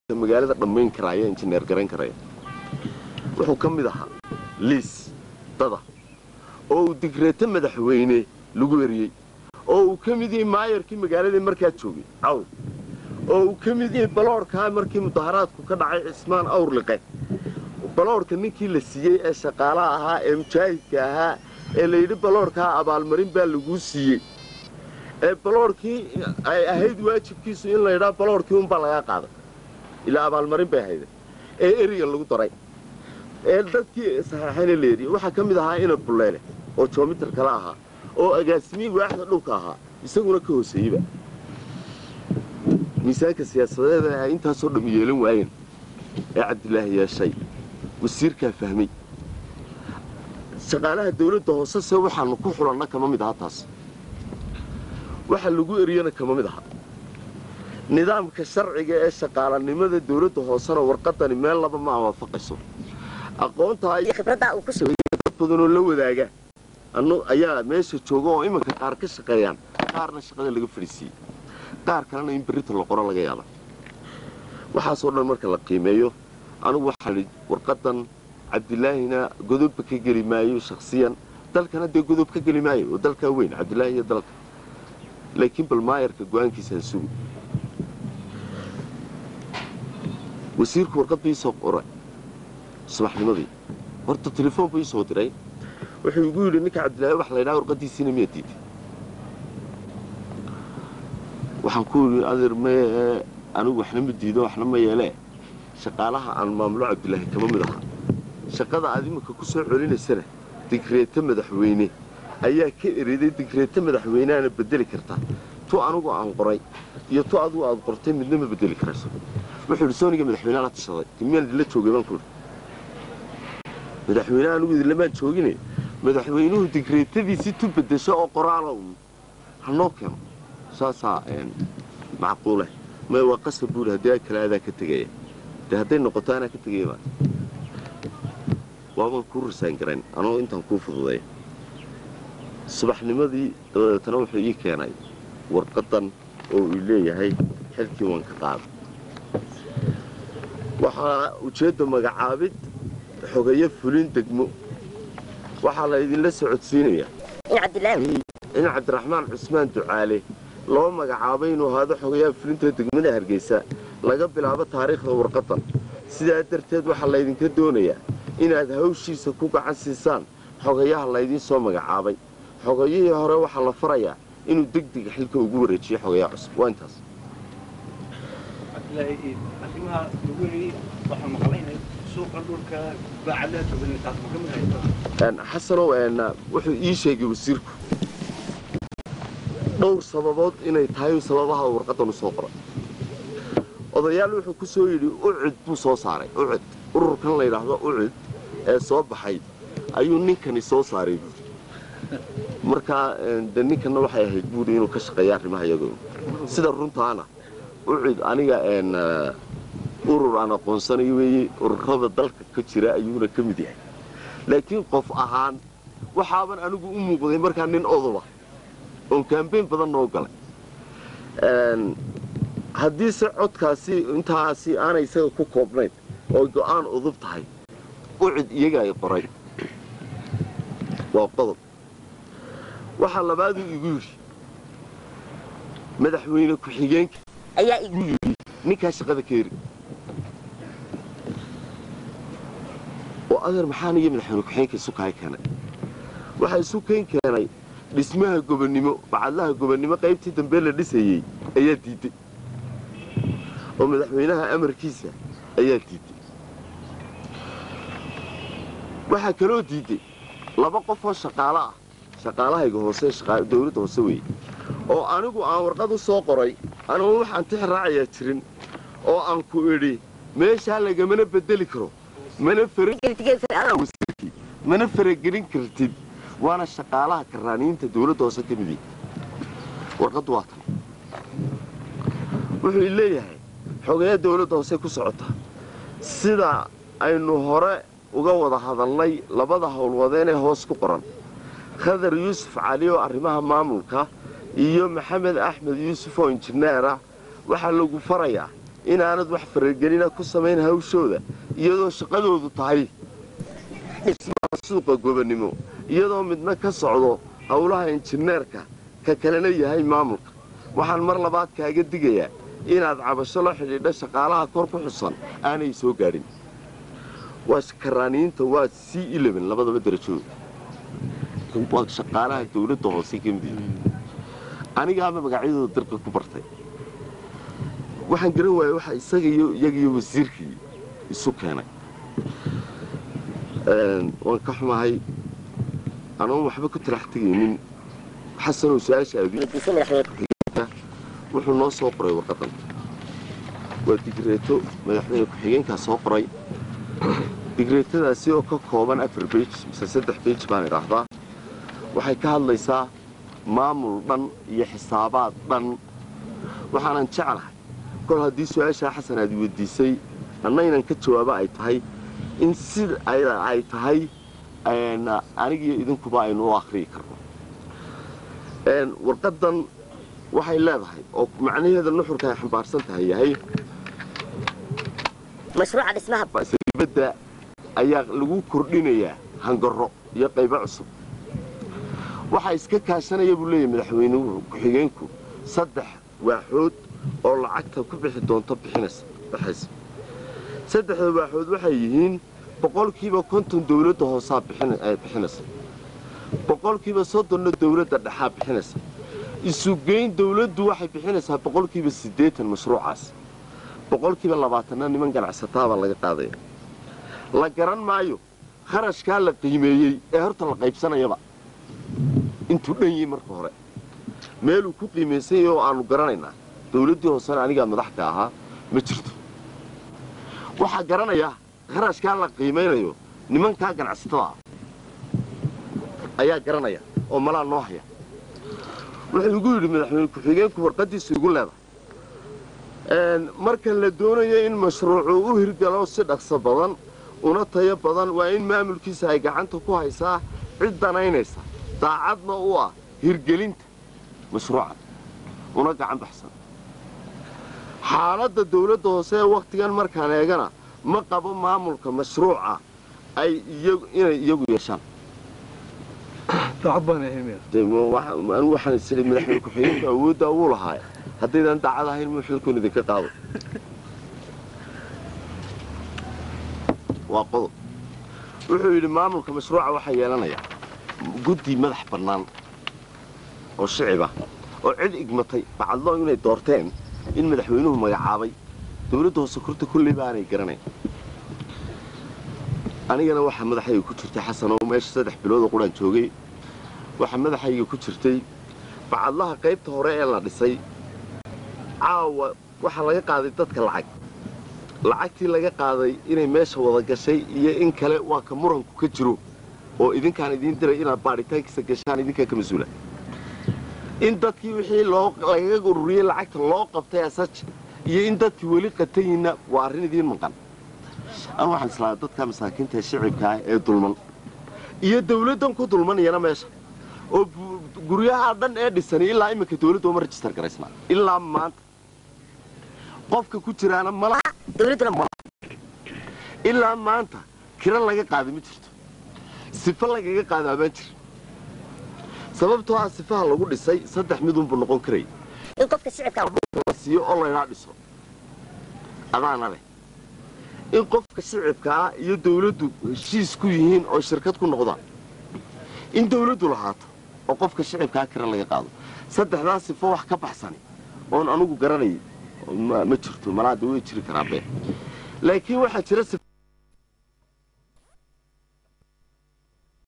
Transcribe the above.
magaalada dhammayn karaya injineer garayn karaya wuxuu ka mid ahaa liis dada oo uu digreeto madaxweyne lagu eriyey oo uu ka mid yahay maayarkii magaaladii markaa joogay cawl oo uu ka mid yahay baloorkaa markii mudaharaadku ka dhacay cismaan awrliqe baloorka ninkii la siiyey ee shaqaalaha ahaa ee mujaahidka ahaa ee layidhi baloorkaa abaalmarin baa laguu siiyey ee baloorkii ay ahayd waajibkiisu in laydhaa baloorkii unbaa lagaa qaaday ilaa abaalmarin bay ahayde ee eriga lagu daray ee dadkii saxeexayna la eriyey waxaa ka mid ahaa ina bulleele oo joomitar kale ahaa oo agaasimihii waaxda dhulka ahaa isaguna ka hooseeyeyba miisaanka siyaasadeed ee ay intaasoo dham yeelan waayeen ee cabdilaahi yeeshay wasiirkaa fahmay shaqaalaha dawladda hoose se waxaanu ku xulanna kama mid aha taas waxa lagu eriyana kama mid aha nidaamka sharciga ee shaqaalanimada dawladda hoosena warqadani meel laba ma waafaqayso aqoontaa iyo khibraddaa uu ku sugay dad badanoo la wadaaga annu ayaa meesha jooga oo iminka qaar ka shaqeeyaan qaarna shaqada laga fadhiisiiyey qaar kalena in berrita la qoro laga yaaba waxaasoo dhan marka la qiimeeyo anugu waxaan idhi warqadan cabdilaahina godobba ka geli maayo shakhsiyan dalkana dee godob ka geli maayo oo dalkaa weyn cabdilaahi iyo dalka laakiin bal maayarka go-aankiisaan sugi wasiirku warqad bii soo qoray subaxnimadii horta telefoon buu ii soo diray wuxuu igu yidhi ninka cabdilaahi wax laydhaha warqadiisiina miyaa diiday waxaan ku yidhi adeer mee anigu waxna ma diido waxna ma yeelee shaqaalaha aan maamulo cabdilaahi kama mid aha shaqada aad iminka ku soo celinaysana digreeto madaxweyne ayaa ka eriday digreeto madaxweyneana bedeli kartaa tu anigu aan qoray iyo tu adigu aad qortay midna ma bedeli karayso wuxuu yidhi sooniga madaxweyneha la tashaday timiyaan idinla joogay baan ku yidhi madaxweyneha anigu idinlamaan joogine madaxweynuhu digreetadiisii tu bedesho oo qoraala un hanoo keeno saasaa macquule may waa qasab buuri haddii a kale adaa ka tegaya dee hadday noqoto anaa ka tegaya baa waabaan kuu risaan garayn anoo intaan kuu fududay subaxnimadii dabadeetana wuxuu ii keenay warqadan oo uu leeyahay xilkii waan ka qaaday waxaa ujeedda magacaabid xogeyo fulin degmo waxaa la idinla socodsiinayaa in cabdiraxmaan cusmaan ducaale loo magacaabay inuu ahaado xogayaha fulinta degmada hargeysa laga bilaabo taariikhda warqadan sidaa darteed waxaa laydinka doonayaa inaad hawshiisa ku gacan siisaan xogayaha laydiin soo magacaabay xogayihii hore waxaa la farayaa inuu degdega xilka ugu wareejiyo xogayaha cusub waa intaas xasanow wuxuu ii sheegay wasiirku dhowr sababood inay tahay sababaha warqadan u soo qoray odayaal wuxuu ku soo yidhi ucud buu soo saaray ucud ururkan la yidhaahdo ucud ee soo baxay ayuu ninkani soo saaray buuri markaa de ninkanna waxay ahayd buuri inuu ka shaqeeya arrimaha iyagoo sida runtaana ucud aniga urur aan aqoonsanayo weeye ururada dalka ka jira ayuuna ka mid yahay laakiin qof ahaan waxaaban anigu u muuqday markaa nin odoba oon kaambeyn badan noo galay haddiise codkaasi intaasi aanay isaga ku koobnayn oo go'aan udub tahay ucid iyaga ay qoray waa qodob waxaa labaaduu igu yidhi madaxweyne ku-xigeenka ayaa igu yidhi ninkaa shaqada ka eri oo adeer maxaan iyo madaxweyne ku-xigeenka isu kahay keenay waxaa isu kayn keenay dhismaha gobonnimo bacadlaha gobonnimo qaybtii dambe la dhisayey ayaa diidday oo madaxweynaha amarkiisa ayaa diidday waxaa kaloo diidday laba qof oo shaqaalo ah shaqaalahayga hoose dawladda hoose weeye oo anigu aan warqad u soo qoray anugu waxaan tix raacayaa jirin oo aan ku idhi meeshaa lagamana bedeli karo mana faragelin kartid waana shaqaalaha karaaniinta dawladda hoose ka mid warqaddu waa tan wuxuu leeyahay xogeeya dawladda hoose ku socota sida aynu hore uga wada hadalnay labada howlwadeen ee hoos ku qoran khadar yuusuf cali oo arrimaha maamulka iyo maxamed axmed yuusuf oo injineer ah waxaa lagu farayaa inaanad wax faragelina ku samayn hawshooda iyadoo shaqadoodu tahay dhismaha suuqa gobonnimo iyadoo midna ka socdo howlaha injineerka ka kalena yahay maamulka waxaan mar labaad kaaga digayaa inaad cabasho la xidhiidha shaqaalaha kor ku xusan aanay soo gaadhin waa karaaniyiinta waa c labadaba darajooda waa shaqaalaha dawladda hoose ka mid anigaaba magacyadooda dalka ku bartay waxaan garan waayey waxa isaga iyo iyaga iyo wasiirkii isu keenay waan ka xumahay anoon waxba ku talax tegaynin xasanoo su-aasha aadiisa madaxweyne wuxuu noo soo qoray warqadan waa digreeto madaxweyne ku-xigeenkaa soo qoray digreetadaasi oo ka kooban afar beij mise saddex beij baan idhaahdaa waxay ka hadlaysaa maamul dhan iyo xisaabaad dhan waxaanan jeclahay kol haddii su-aashaa xasan aad weydiisay annaynan ka jawaabo ay tahay in sida ay tahay anigiyo idinkuba aynu u akhriyi karno warqadan waxay leedahay oo macnaheeda nuxurka ay xambaarsan tahay yahay sariibadda ayaa lagu kordhinayaa hangaro iyo qaybo cusub waxaa iska kaashanaya buu leeyahy madaxweynuhu ku-xigeenku saddex waaxood oo lacagta ku bixi doonto bixinaysa saddexda waaxood waxay yihiin boqolkiiba konton dawladda hoosaa bixinaysa boqolkiiba soddonna dawladda dhexaa bixinaysa isugeyn dawladdu waxay bixinaysaa boqolkiiba siddeetan mashruucaas boqolkiiba labaatanna niman ganacsataabaa laga qaadaya la garan maayo kharashkaa la qiimeeyey ee horta la qaybsanayaba intuu dhan yihi marka hore meeluu ku qiimaysanyay oo aannu garanaynaa dawladdii hoosena anigaa madaxka ahaa ma jirto waxaa garanaya kharashkaa la qiimaynayo nimankaa ganacsatada ah ayaa garanaya oo malaa noo haya wuxuu igu yidhi madaxweyne ku-xigeenku warqaddiisu igu leedahay marka la doonayo in mashruucu u hirgalo si dhaqso badan una tayo badan waa in maamulkiisa ay gacanta ku haysaa cid danaynaysa daacadna u ah hirgelinta mashruucan una gacan baxsan xaaladda dawladda hoose ee wakhtigan markaan eegana ma qabo maamulka mashruuca ay inay iyagu yeeshaan anigu waxaan isii madaxweyne ku-xigeenku awooddaa wuu lahaay haddaydan daacad ahayn muu xilkuun idinka qaado waa qodob wuxuu yidhi maamulka mashruuca waxaa yeelanaya guddi madax bannaan oo shicibah oo cid igmatay bacadlo inay doorteen in madaxweynuhu magacaabay dawladda hoose korta kolley baanay garanayn anigana waxaa madaxayga ku jirtay xasan oo meesha saddex biloodoo quraan joogay waxaa madaxayga ku jirtay bacadlaha qaybta hore ee la dhisay caawa waxaa laga qaaday dadka lacag lacagtii laga qaaday inay meesha wada gashay iyo in kale waa ka muranku ka jiro oo idinkaan idiin diray inaad baadhitaankiisa gashaan idinkaa ka mas-uula in dadkii wixii lagaga ururiyey lacagta loo qabtay asaj iyo in dadkii weli qatayiinna waa arrin idiin maqan anu waxaan islaa dadka masaakiinta ee shicibkaa ee dulman iyo dawladdan ku dulmanayana meesha oo guryaha dhan ee dhisani ilaa iminka dawladda uma rajistar garaysnaa ilaa maanta qofka ku jiraana mala ilaa maanta kira laga qaaday ma jirto sifa lagaga qaadaa baan jir sababtoo ah sifaha lagu dhisay saddex midunbuu noqon karaya la siiyo oo laydhaa dhiso adaana leh in qofka shicibkaa iyo dawladdu heshiis ku yihiin oo shirkad ku noqdaan in dawladdu lahaato oo qofka shicibkaa kira laga qaado saddexdaa sifo wax ka baxsani oon anugu garanayay ma jirto malaada way jiri karaa been laakiin waxaa jira